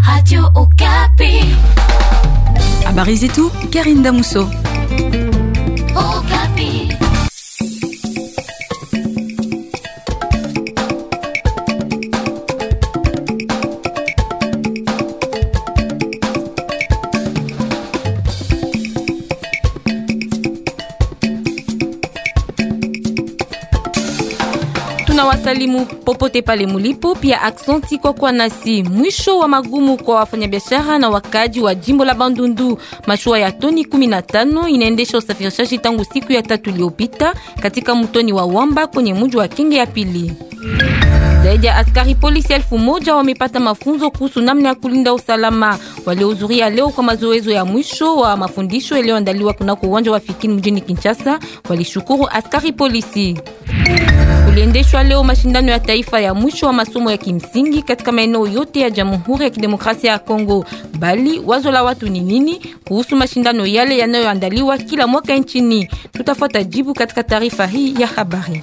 Radio Okapi. Habari zetu Karine Damuso. Okapi. Tunawasalimu popote pale mulipo, pia aksanti kwa kuwa nasi. Mwisho wa magumu kwa wafanyabiashara na wakaji wa jimbo la Bandundu. Mashua ya toni 15 inaendesha usafirishaji tangu siku ya tatu iliyopita katika mtoni wa Wamba kwenye mji wa Kenge ya pili. Zaidi ya askari polisi elfu moja wamepata mafunzo kuhusu namna ya kulinda usalama. Waliohudhuria leo kwa mazoezo ya mwisho wa mafundisho yaliyoandaliwa kunako uwanja wa Fikini mjini Kinshasa walishukuru askari polisi. Kuliendeshwa leo mashindano ya taifa ya mwisho wa masomo ya kimsingi katika maeneo yote ya Jamhuri ya Kidemokrasia ya Kongo. Bali wazo la watu ni nini kuhusu mashindano yale yanayoandaliwa kila mwaka nchini? Tutafuata jibu katika taarifa hii ya habari.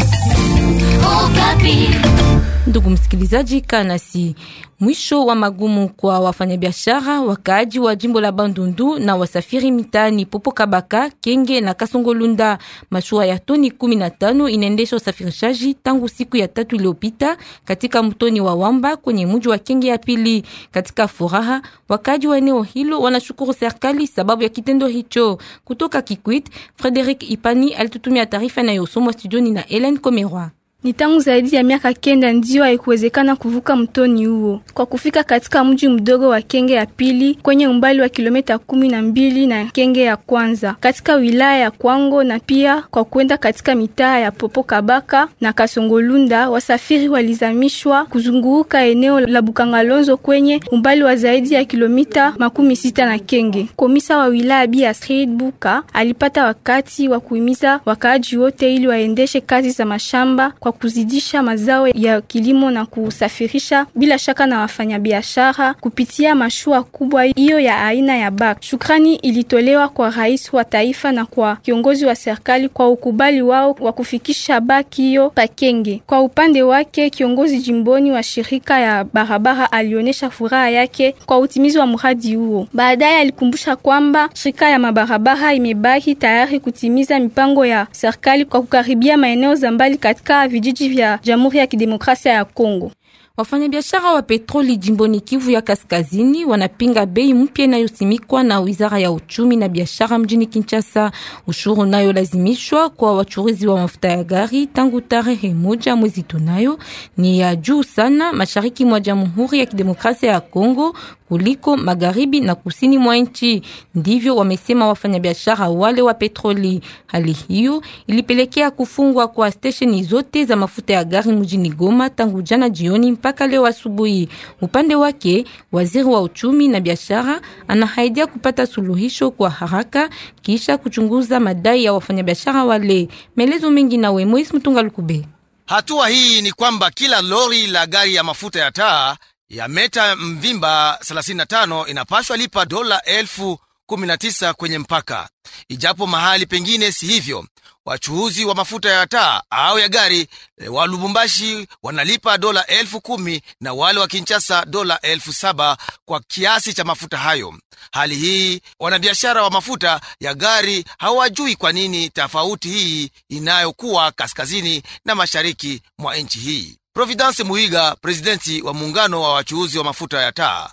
Okapi. Ndugu msikilizaji, kanasi mwisho wa magumu kwa wafanyabiashara wakaaji wa jimbo la Bandundu na wasafiri mitaani Popo Kabaka, Kenge na Kasongolunda. Mashua ya toni 15 inaendesha usafirishaji tangu siku ya tatu iliyopita katika mtoni wa Wamba kwenye mji wa Kenge ya pili. Katika furaha, wakaaji wa eneo hilo wanashukuru serikali sababu ya kitendo hicho. Kutoka Kikwit, Frederic Ipani alitutumia taarifa inayosomwa studioni na Helen Komerwa. Ni tangu zaidi ya miaka kenda ndio haikuwezekana kuvuka mtoni huo kwa kufika katika mji mdogo wa Kenge ya pili kwenye umbali wa kilomita kumi na mbili na Kenge ya kwanza katika wilaya ya Kwango, na pia kwa kwenda katika mitaa ya Popo Kabaka na Kasongolunda. Wasafiri walizamishwa kuzunguka eneo la Bukangalonzo kwenye umbali wa zaidi ya kilomita makumi sita na Kenge. Komisa wa wilaya Bi Astrid Buka alipata wakati wa kuhimiza wakaaji wote ili waendeshe kazi za mashamba kwa kuzidisha mazao ya kilimo na kusafirisha bila shaka na wafanyabiashara kupitia mashua kubwa hiyo ya aina ya bak. Shukrani ilitolewa kwa rais wa taifa na kwa kiongozi wa serikali kwa ukubali wao wa kufikisha bak hiyo Pakenge. Kwa upande wake, kiongozi jimboni wa shirika ya barabara alionyesha furaha yake kwa utimizi wa mradi huo. Baadaye alikumbusha kwamba shirika ya mabarabara imebaki tayari kutimiza mipango ya serikali kwa kukaribia maeneo za mbali katika vijiji vya Jamhuri ya Kidemokrasia ya Kongo. Wafanyabiashara wa petroli jimboni Kivu ya Kaskazini wanapinga bei mpya inayosimikwa na Wizara ya Uchumi na Biashara mjini Kinshasa. Ushuru nayo lazimishwa kwa wachuruzi wa mafuta ya gari tangu tarehe moja mwezi tunayo ni ya juu sana mashariki mwa Jamhuri ya Kidemokrasia ya Kongo kuliko magharibi na kusini mwa nchi. Ndivyo wamesema wafanyabiashara wale wa petroli. Hali hiyo ilipelekea kufungwa kwa stesheni zote za mafuta ya gari mjini Goma tangu jana jioni mpaka leo asubuhi. Upande wake, waziri wa uchumi na biashara anahaidia kupata suluhisho kwa haraka kisha kuchunguza madai ya wafanyabiashara wale. Maelezo mengi nawe Moise Mutunga Lukube. Hatua hii ni kwamba kila lori la gari ya mafuta ya taa ya meta mvimba 35 inapashwa lipa dola elfu 19 kwenye mpaka, ijapo mahali pengine si hivyo. Wachuuzi wa mafuta ya taa au ya gari wa Lubumbashi wanalipa dola elfu kumi na wale wa Kinshasa dola elfu saba kwa kiasi cha mafuta hayo. Hali hii wanabiashara wa mafuta ya gari hawajui kwa nini tofauti hii inayokuwa kaskazini na mashariki mwa nchi hii. Providence Muiga, presidenti wa muungano wa wachuuzi wa mafuta ya taa,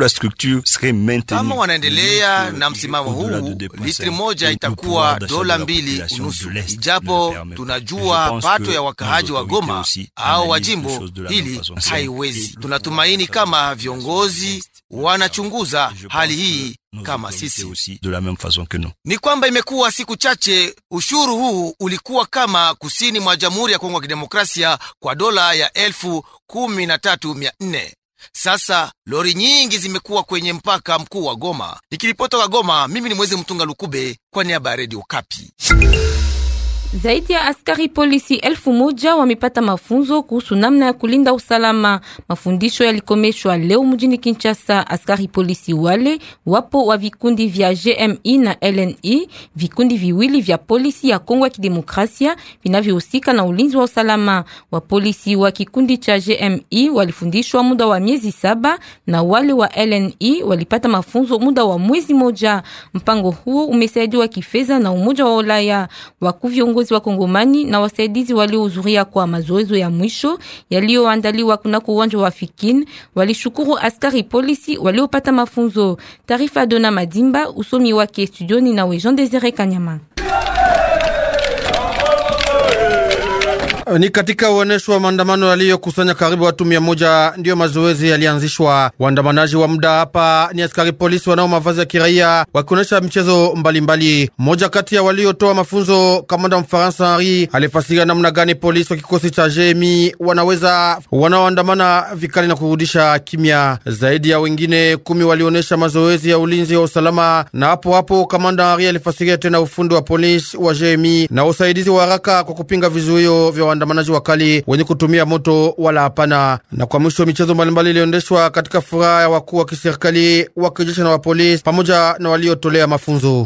kama wanaendelea na msimamo huu, litri moja itakuwa dola mbili unusu, ijapo tunajua pato ya wakaaji wa Goma au wa jimbo hili haiwezi. Tunatumaini kama viongozi wanachunguza hali hii kama sisi. Ni kwamba imekuwa siku chache ushuru huu ulikuwa kama kusini mwa Jamhuri ya Kongo ya Kidemokrasia kwa dola ya elfu kumi na tatu mia nne. Sasa lori nyingi zimekuwa kwenye mpaka mkuu wa Goma. Nikiripota wa Goma, mimi ni Mwezi Mtunga Lukube kwa niaba ya Redio Kapi. Zaidi ya askari polisi elfu moja wamepata mafunzo kuhusu namna ya kulinda usalama. Mafundisho yalikomeshwa leo mjini Kinshasa. Askari polisi wale wapo wa vikundi vya GMI na LNI, vikundi viwili vya polisi ya Kongo ya Kidemokrasia vinavyohusika na ulinzi wa usalama. Wa polisi wa kikundi cha GMI walifundishwa muda wa miezi saba na wale wa LNI walipata mafunzo muda wa mwezi moja. Mpango huo umesaidiwa kifedha na Umoja wa Ulaya. Wakuu viongozi wa Kongomani na wasaidizi waliohudhuria kwa mazoezi ya mwisho yaliyoandaliwa kunako uwanja wa Fikin walishukuru askari polisi waliopata mafunzo. Taarifa ya Dona Madimba, usomi wake studioni na Jean Desire Kanyama. Ni katika uonesho wa maandamano yaliyokusanya karibu watu mia moja ndiyo mazoezi yalianzishwa. Waandamanaji wa muda hapa ni askari polisi wanao mavazi ya kiraia wakionyesha michezo mbalimbali. Mmoja kati ya waliotoa mafunzo, kamanda Mfaransa Henri, alifasiria namna gani polisi wa kikosi cha jemi wanaweza wanaoandamana vikali na kurudisha kimya. Zaidi ya wengine kumi walionyesha mazoezi ya ulinzi wa usalama, na hapo hapo kamanda Henri alifasiria tena ufundi wa polisi wa jemi na usaidizi wa haraka kwa kupinga vizuio vya waandamanaji wakali wenye kutumia moto wala hapana. Na kwa mwisho, michezo mbalimbali iliendeshwa katika furaha ya wakuu wa kiserikali wa kijeshi na wa polisi pamoja na waliotolea mafunzo.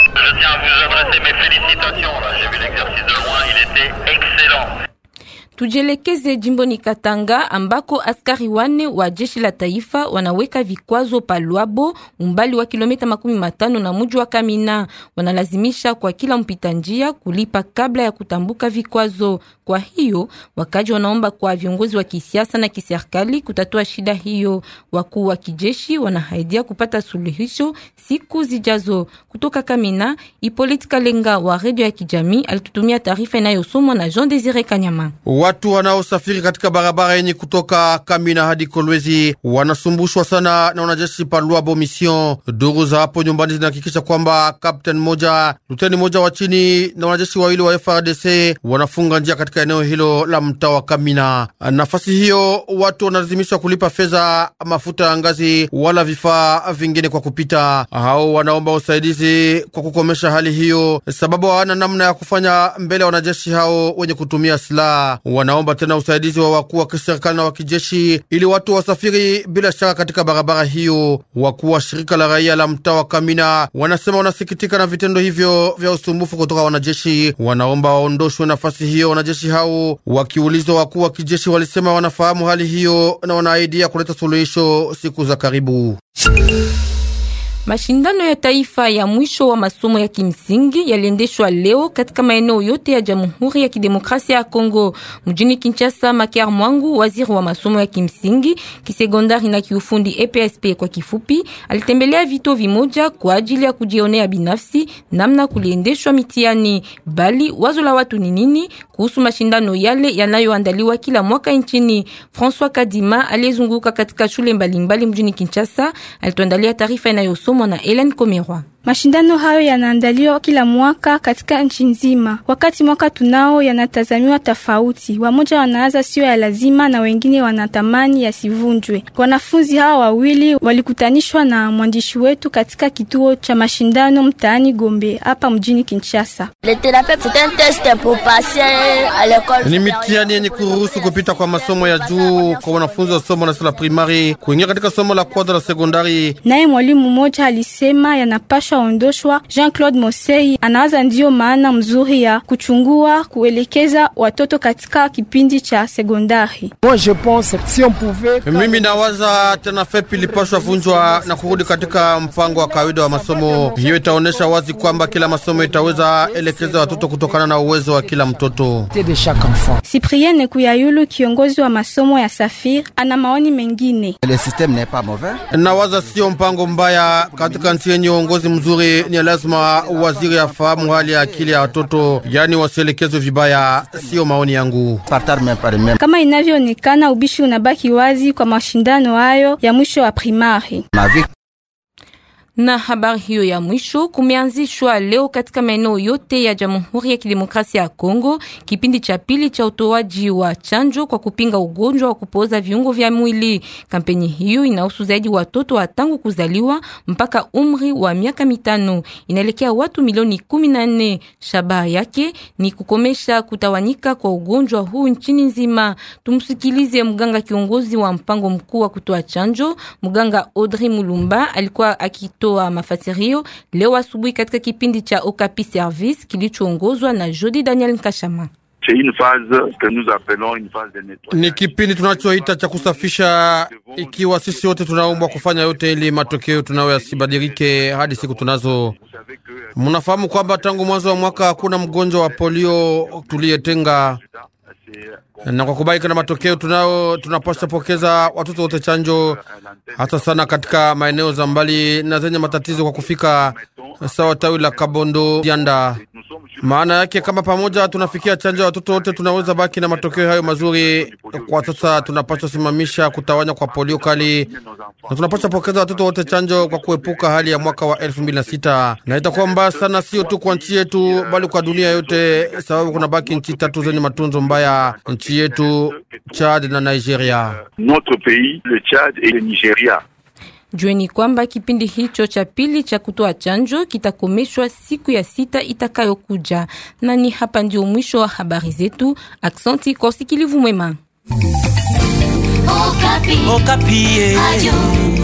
Tujelekeze jimboni Katanga ambako askari wane wa jeshi la taifa wanaweka vikwazo pa Lwabo, umbali wa kilomita makumi matano na muji wa Kamina. Wanalazimisha kwa kila mpita njia kulipa kabla ya kutambuka vikwazo. Kwa hiyo wakaji wanaomba kwa viongozi wa kisiasa na kiserikali kutatua shida hiyo. Wakuu wa kijeshi wanahaidia kupata suluhisho siku zijazo. Kutoka Kamina, Ipolite Kalenga wa redio ya kijamii alitutumia taarifa inayosomwa na Jean Desire Kanyama. Watu wanaosafiri katika barabara yenye kutoka Kamina hadi Kolwezi wanasumbushwa sana na wanajeshi pa Lwabo Mission. Duru za hapo nyumbani zinahakikisha kwamba kapteni moja, luteni moja wa chini na wanajeshi wawili wa FRDC wanafunga njia katika eneo hilo la mtaa wa Kamina. Nafasi hiyo watu wanalazimishwa kulipa fedha, mafuta ya ngazi wala vifaa vingine kwa kupita. Hao wanaomba usaidizi kwa kukomesha hali hiyo, sababu hawana namna ya kufanya mbele ya wanajeshi hao wenye kutumia silaha. Wanaomba tena usaidizi wa wakuu wa kiserikali na wa kijeshi ili watu wasafiri bila shaka katika barabara hiyo. Wakuu wa shirika la raia la mtaa wa Kamina wanasema wanasikitika na vitendo hivyo vya usumbufu kutoka wanajeshi. Wanaomba waondoshwe nafasi hiyo wanajeshi hao. Wakiulizwa, wakuu wa kijeshi walisema wanafahamu hali hiyo na wanaahidia kuleta suluhisho siku za karibu. Mashindano ya taifa ya mwisho wa masomo ya kimsingi yaliendeshwa leo katika maeneo yote ya Jamhuri ya Kidemokrasia ya Kongo. Mjini Kinshasa, Makiar Mwangu, waziri wa masomo ya kimsingi, kisekondari na kiufundi EPSP kwa kifupi, alitembelea vituo vimoja kwa ajili ya kujionea binafsi namna kuliendeshwa mitihani. Bali wazo la watu ni nini kuhusu mashindano yale yanayoandaliwa kila mwaka nchini? François Kadima aliyezunguka katika shule mbalimbali mbali mjini Kinshasa alituandalia taarifa inayosoma na Helen Komerwa. Mashindano hayo yanaandaliwa kila mwaka katika nchi nzima. Wakati mwaka tunao yanatazamiwa tofauti, wamoja wanaanza sio ya lazima na wengine wanatamani yasivunjwe. Wanafunzi hawa wawili walikutanishwa na mwandishi wetu katika kituo cha mashindano mtaani Gombe hapa mjini Kinshasa. Ni mitihani yenye kuruhusu kupita kwa masomo ya juu kwa wanafunzi wa somo la la primari kuingia katika somo la kwanza la sekondari. Naye mwalimu mmoja alisema yanapaswa ondoshwa. Jean-Claude Mosei anawaza ndiyo maana mzuri ya kuchungua kuelekeza watoto katika kipindi cha sekondari. Mimi nawaza tena FEP ilipashwa vunjwa na kurudi katika mpango wa kawaida wa masomo. Hiyo itaonyesha wazi kwamba kila masomo itaweza elekeza watoto kutokana na uwezo wa kila mtoto. Cyprien Kuyayulu, kiongozi wa masomo ya Safir, ana maoni mengine. Nawaza sio mpango mbaya katika nchi yenye uongozi mzuri. Ni lazima waziri afahamu hali ya akili ya watoto, yani wasielekezwe vibaya. Sio maoni yangu. Kama inavyoonekana, ubishi unabaki wazi kwa mashindano hayo ya mwisho wa primari. Na habari hiyo ya mwisho, kumeanzishwa leo katika maeneo yote ya Jamhuri ya Kidemokrasia ya Kongo kipindi cha pili cha utoaji wa chanjo kwa kupinga ugonjwa wa kupooza viungo vya mwili. Kampeni hiyo inahusu zaidi watoto wa tangu kuzaliwa mpaka umri wa miaka mitano, inaelekea watu milioni kumi na nne. Shabaha yake ni kukomesha kutawanyika kwa ugonjwa huu nchini nzima. Tumsikilize mganga kiongozi wa mpango mkuu wa kutoa chanjo, mganga Audrey Mulumba alikuwa akitoa mafasirio leo asubuhi katika kipindi cha Okapi Service kilichoongozwa na Jody Daniel Nkashama. Ni kipindi tunachoita cha kusafisha, ikiwa sisi wote tunaombwa kufanya yote ili matokeo tunayo yasibadilike hadi siku tunazo. Mnafahamu kwamba tangu mwanzo wa mwaka hakuna mgonjwa wa polio tuliyetenga, na kwa kubaika na matokeo tunao, tunapaswa pokeza watoto wote chanjo, hasa sana katika maeneo za mbali na zenye matatizo kwa kufika, sawa tawi la Kabondo Dianda. Maana yake kama pamoja tunafikia chanjo ya watoto wote, tunaweza baki na matokeo hayo mazuri. Kwa sasa tunapaswa simamisha kutawanya kwa polio kali, na tunapaswa pokeza watoto wote chanjo kwa kuepuka hali ya mwaka wa elfu mbili na sita na itakuwa mbaya sana, sio tu kwa nchi yetu, bali kwa dunia yote, sababu kuna baki nchi tatu zenye matunzo mbaya, nchi yetu, Chad na Nigeria. Jueni kwamba kipindi hicho cha pili cha kutoa chanjo kitakomeshwa siku ya sita itakayokuja. Na ni hapa ndio mwisho wa habari zetu. Aksanti kwa usikilivu mwema. Okapi. Okapi.